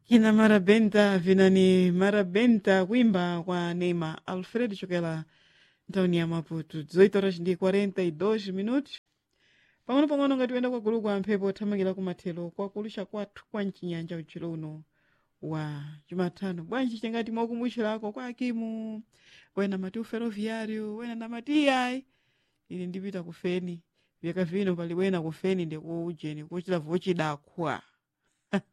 kina marabenta vinani marabenta kuimba kwa Neymar Alfred chokela ntawuni ya Maputo 18 horas ndi 42 minutos pang'ono pang'ono ngati uyenda kwagulu kwa mphepo othamangira kumathero kwakulusha kwathu kwa mchinyanja uchilo uno wa jumatano bwanji chingati mwakumbusherako kwa akimu wena mati uferoviário wena na mati ayi ine ndipita kufeni vyaka vino pali wena kufeni ndikuujeni kuchita vochidakwa